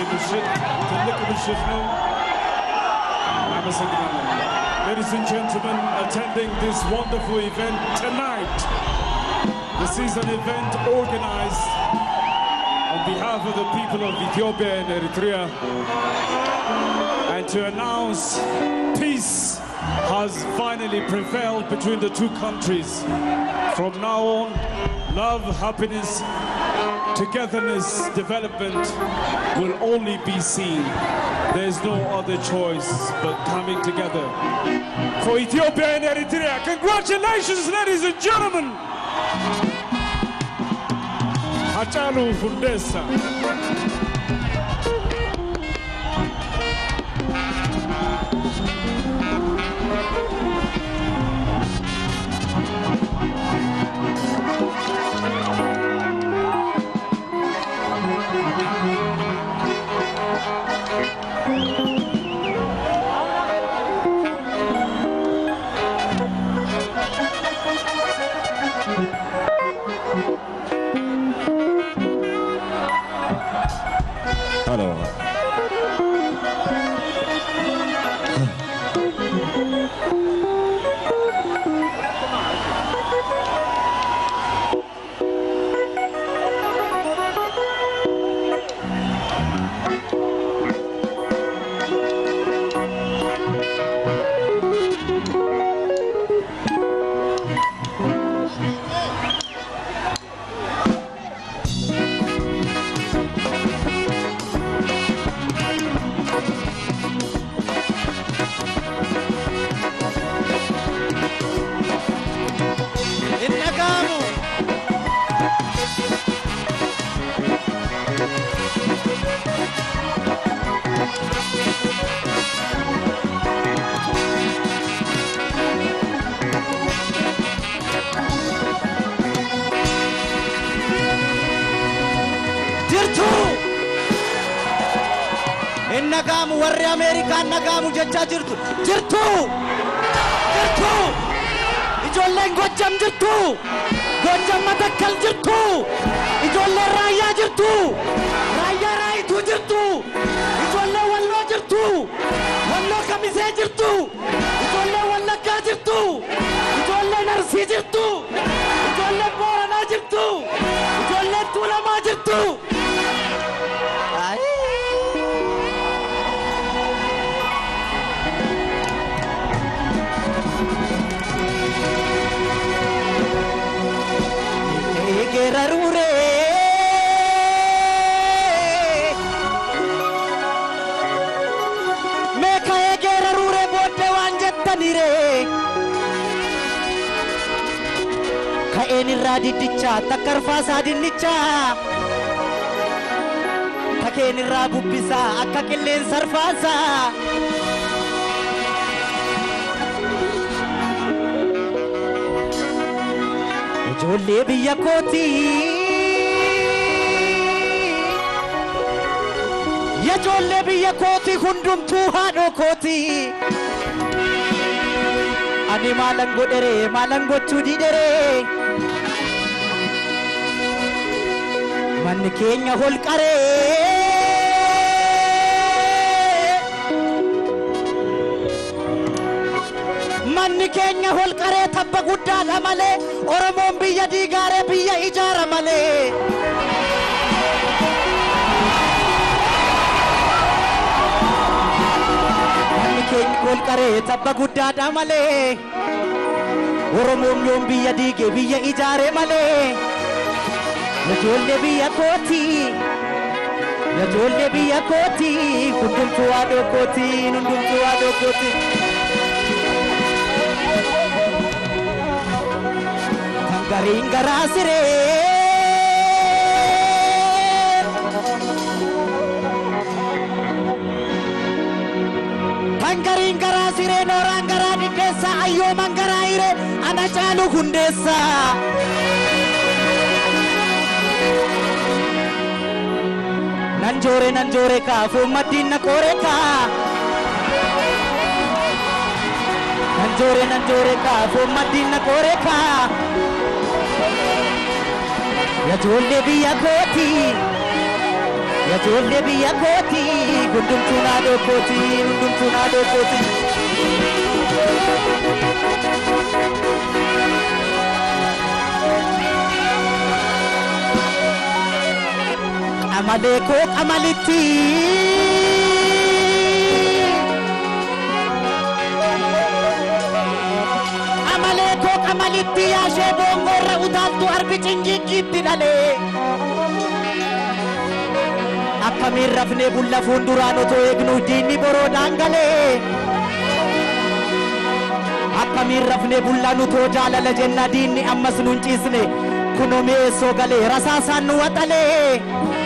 ምሽት ትልቅ ምሽት ነው። አመሰግናለሁ። Ladies and gentlemen, attending this wonderful event tonight. This is an event organized on behalf of the people of Ethiopia and Eritrea and to announce peace has finally prevailed between the two countries. From now on, love, happiness, togetherness, development will only be seen. There's no other choice but coming together. For Ethiopia and Eritrea, congratulations, ladies and gentlemen! Hachalu Fundesa. Hello. Innagamu. Jirtu. Innagamu warri Ameerikaan nagaamu jechaa jirtu. Jirtu. Jirtu. ijoolleen gojjam jirtu gojjam matakkal jirtu ijoolleen raayyaa jirtu raayyaa raayituu jirtu ijoolleen walloo jirtu walloo kamisee jirtu ijoolleen wallaggaa jirtu ijoolleen arsii jirtu ijoolleen booranaa jirtu ijoolleen tuulamaa jirtu Ay. egerarure meeka egerarure boodde waan jettanire ka'een irraa diddicha takkarfaasaa dinnicha takeen irraa bubbisaa akka qilleensa arfaasaa ijoollee biyya kooti ijoollee biyya kooti hundumtuu haadhoo kooti ani maalan godhere maalan gochuu didhere manni keenya holqaree manni keenya holqaree tabba guddaadha malee oromoon biyya diigaaree biyya ijaara malee. Manni keenya holqaree tabba guddaadha malee oromoon yoom biyya diige biyya ijaare malee. Ijoollee biyya kooti. Ijoollee biyya kooti. Hundumtuu haadhoo kooti. Hundumtuu haadhoo kooti. Kan gariin garaa siree. Kan gariin garaa siree nooraan garaa diddeessa ayyooman garaa hiree ana caalu hundeessa. Nan joore nan joore kaa fuummaddiin na qoore kaa. Nan joore nan joore kaa fuummaddiin na qoore kaa. Ijoollee biyya kooti. Ijoollee biyya kooti hundumtuu naadoo kooti hundumtuu naadoo kooti. Qamalee koo qamalitti. Qamalee koo qamalitti yaashee boongoorra utaaltu arbi cinjiiqiitti dhalee. Akkamiin rafnee bulla fuulduraan otoo eegnu diinni boroodhaan galee. Akkamiin rafnee bullaan utoo jaalala jenna diinni ammas nu hin ciisne kunoo mi'eessoo galee rasaasaan nu waxalee.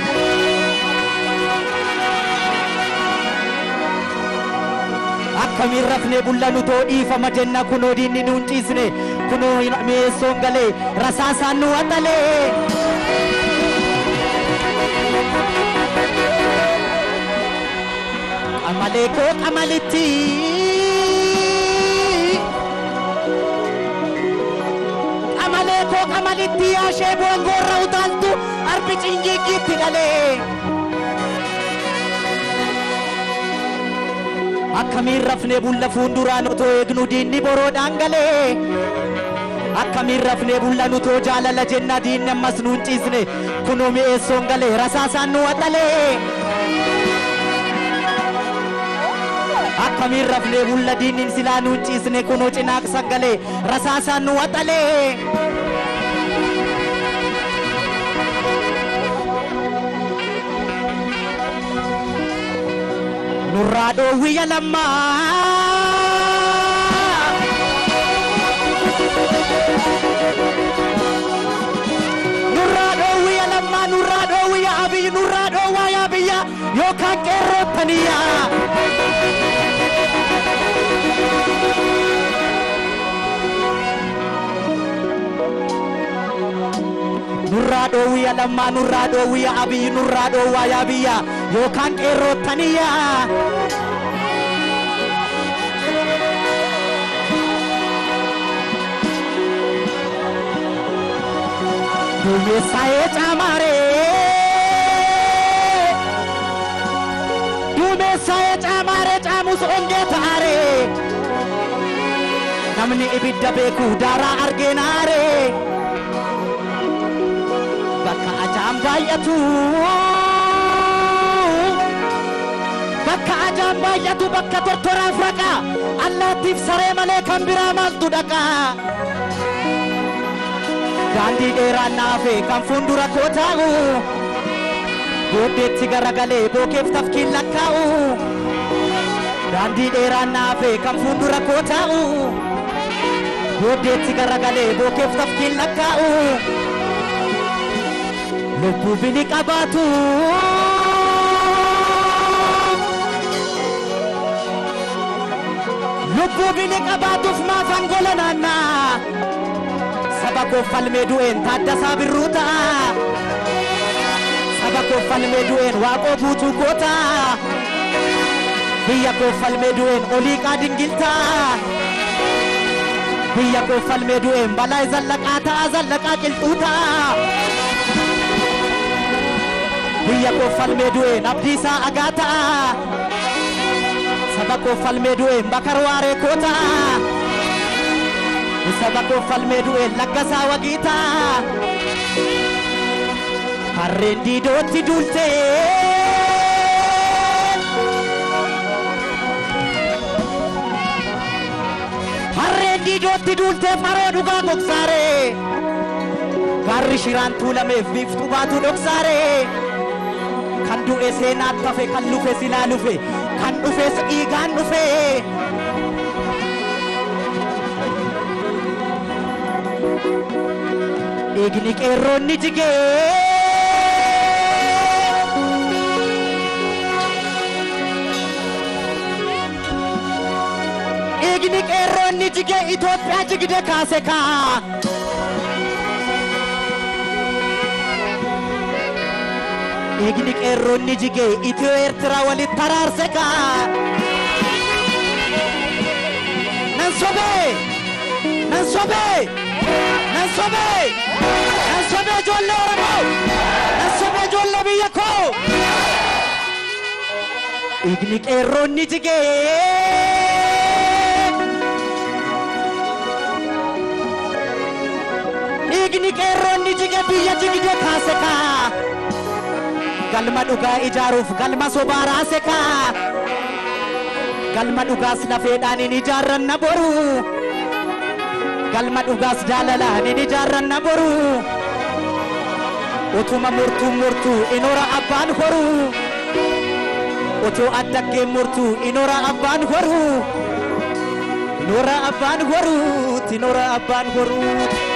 Akkamiin rafnee bullaan utoo dhiifama jenna kunoo diinni nu hin ciisne kunoo mi'eessoon galee rasaasaan nu waxalee. Qamalee koo qamalitti. Qamalee koo qamalitti yaashee boongoorra utaaltu arbi cinjiiqiitti dhalee. Akkamiin rafnee bulla fuulduraan otoo eegnu diinni boroodhaan galee. Akkamiin rafnee bullan utoo jaalala jenna diinni ammas nu hin ciisne kunoo mi'eessoon galee rasaasaan nu waxalee. Akkamiin rafnee bulla diinni silaa nu hin ciisne kunoo cinaaqsa galee rasaasaan nu waxalee. Nurraa dhoowwiyya lammaa. Nurraa dhoowwiyya lammaa nurraa dhoowwiyya abiyyi nurraa dhoowwaa yaa biyya yookaan qeerrootaniyyaa. nurraa dhoowwiya lammaa nurraa dhoowwiya abiyyi nurraa dhoowwaa yaa biyya yookaan qeerrootaniyyaa. Duumessaa'ee caamaaree. Duumessaa'ee caamaaree caamus ongee ta'aaree. Namni ibidda beeku daaraa argeenaaree. bakka ajaan baay'atu bakka ajaan baay'atu bakka tortoraaf raqa allaattiif saree malee kan biraa maaltu dhaqa daandii dheeraan naafe kan fuuldura koo taa'u booddeetti garagalee bookeef tafkiin lakkaa'u daandii dheeraan naafe kan fuuldura koo taa'u booddeetti garagalee bookeef tafkiin lakkaa'u. lubbuu bini qabaatu. Lubbuu bini qabaatuuf maaf angola naannaa. Saba koo falmee du'een taaddasaa birruu ta'a. Saba koo falmee du'een waaqoo guutuu goota. Biyya koo falmee du'een oliiqaa dingiltaa. Biyya koo falmee du'een balaa zallaqaa ta'a zallaqaa qilxuu ta'a. biyya koo falmee du'een abdiisaa agaa ta'a saba koo falmee du'een bakar waaree koo ta'a saba koo falmee du'een laggasaa wagii ta'a harreen diidootti duultee harreen diidootti duultee faroo dhugaa gogsaaree gaarri shiraan tuulameef biiftuu baatu dhoksaaree. kan du'e seenaatti hafe kan lufe silaa lufe kan dhufes dhiigaan dhufe. Dhiigni qeerroonni jigee. Dhiigni qeerroonni jigee Itoophiyaa jigde kaase kaa. Dhiigni qeerroonni jigee Itiyoo Eertiraa walitti taraarse kaa. Nan sobee! Nan sobee! Nan sobee! Nan sobee ijoollee Oromoo! Nan sobee ijoollee biyya koo! dhiigni qeerroonni jigee dhiigni qeerroonni jige biyya jigde kaase kaa galma dhugaa ijaaruuf galma sobaa raase kaa galma dhugaas lafeedhaan hin ijaarranna boru galma dhugaas jaalalaan hin ijaarranna boru utuma murtuu murtuu inora abbaan horuu otoo addaggeen murtuu inora abbaan horuu inora abbaan horuu inora abbaan horuu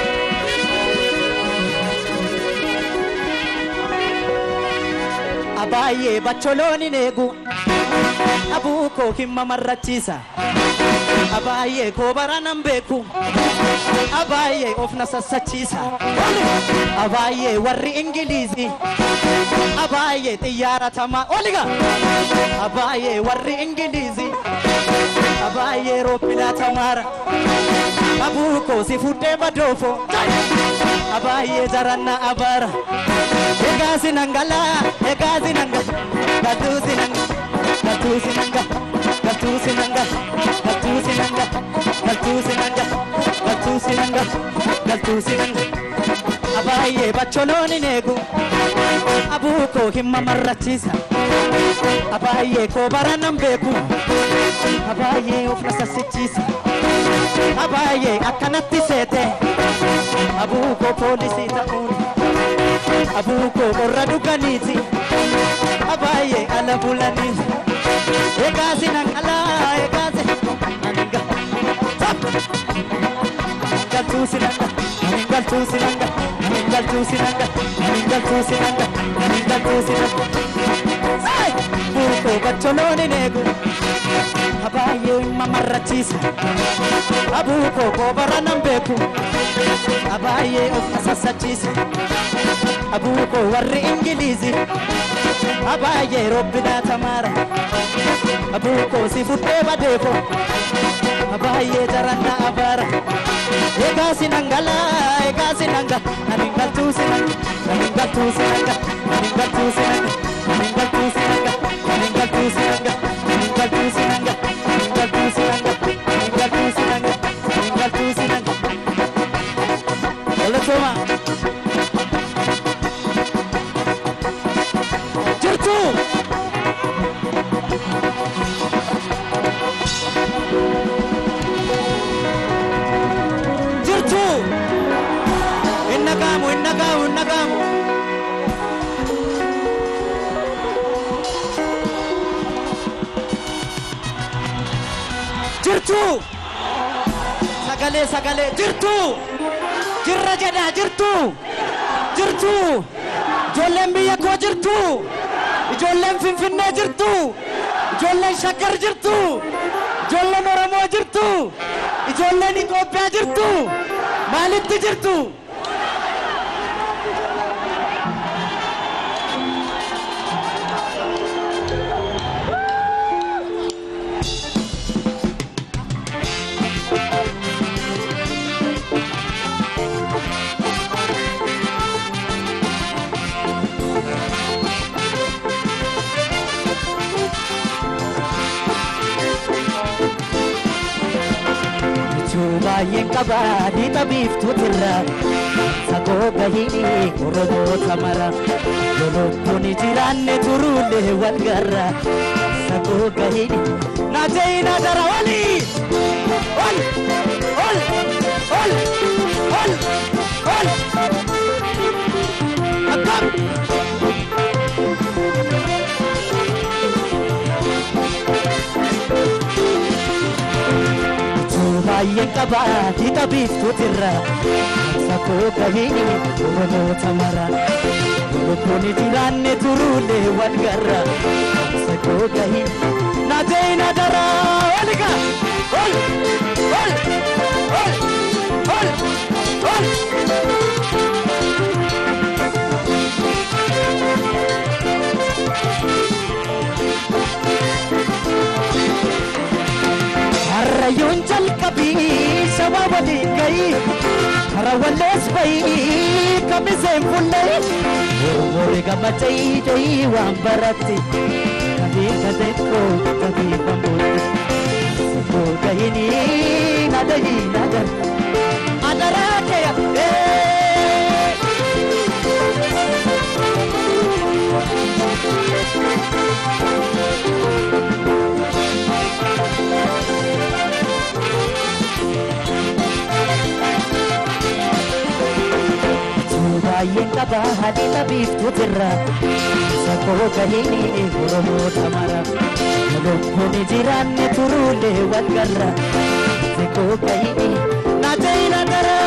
abaayyee bacholoon hin eegu abuu koo himma marrachiisa abaayyee koo bara nan beeku abaayyee of na sassachiisa abaayyee warri ingiliizii abaayyee xiyyaara tamaa oliga abaayyee warri ingiliizii abaayyee roopilaa tamaara abuu koo si fuddee badoofo abaayyee jaranna abaara egaa sinangala egaa sinanga gatuu sinanga gatuu sinanga gatuu sinanga gatuu sinanga gatuu sinanga gatuu sinanga gatuu sinanga abaayyee bacholoon hin eegu abuu koo himma marrachiisa abaayyee koo bara nan beeku abaayyee of na sassichiisa abaayyee akkanatti seete abuu koo poolisii ta'uun abuu koo qorra dhuganiiti abaayyee ala bulaniiti egaa sinan alaa egaa si aninga galtuu sinanga anin galtuu sinanga anin galtuu sinanga anin galtuu sinanga anin galtuu sinanga buukoo bacholoon hin eegu abaayyee himma marrachiisa abuukoo koo bara nan beeku abaayyee of na sassachiisa abuukoo warri ingiliizi abaayyee robbinaa tamaara abuukoo si fuddee badeeko abaayyee jaranna abaara egaa sinangala egaa sinanga anin galtuu sinanga anin galtuu sinanga anin galtuu sinanga anin galtuu sinanga anin galtuu sinanga anin galtuu sinanga anin galtuu sinanga anin galtuu sinanga anin galtuu sinanga Oletoma jirtu jirtu hin dhagaamu hin dhagaamu hin dhagaamu jirtu sagalee sagalee jirtu jirra jedha jirtu jirtu ijoolleen biyya koo jirtu ijoolleen finfinnee jirtu ijoolleen shaggar jirtu ijoolleen oromoo jirtu ijoolleen itoophiyaa jirtu maalitti jirtu Jechuu baay'een qaba dhiixa biiftuutirra sagoo gahini oromoota mara lolottoon jiraanne turuulee wal garra sagoo gahini naajeyina dara oli ol ol ol ol ol akkam baay'een qaba dhiixa biiftuutirra sakoo gahini oromoota mara lolottoon jiraanne turuulee wal garra sakoo gahini naajeyina dara oliga ol ol ol ol ol Harrayyuun jalqabii shawaa waliin gahi kara wallees bahi kamiseen fullahi Oromoore gammachee waan baratti kan diika xiqqoo gabiifamuutti sibboo gahini nadahi nadar adarakeya baay'een qaba hadhiisa biiftuutirra sakoo gahini oromoo tamara lubbuun jiraanne turuulee walgarra sakoo gahini naajayina gara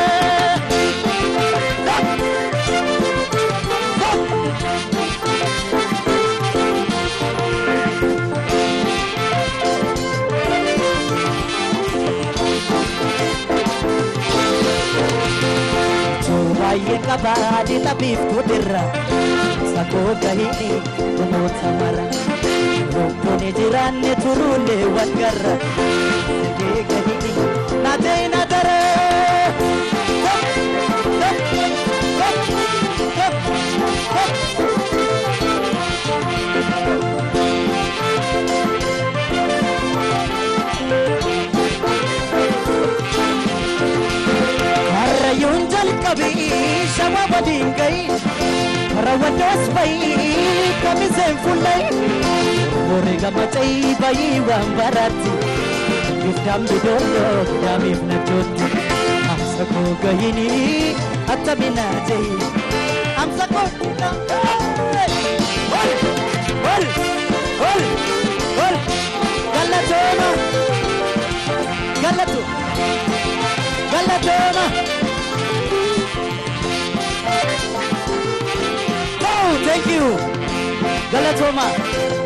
baay'ee qaba hadhiisa biiftuutirra sakoo gahini oromoo tamara lubbuun jiraanne turuulee walgarra sakee gahini naajayina gara Karayyoon jalqabii shama waliin gahi Raawwannoos bayii kamiseen fuullee Warri gammachee bayii waan baraatti Giftaan bidooloo gidaamiif nachootti Amsa koo gahini attaminaa jehi Amsa koo Ol! Ol! Ol! Ol! Galatooma! Galatu! Galatooma! Oh, thank you. Galatooma.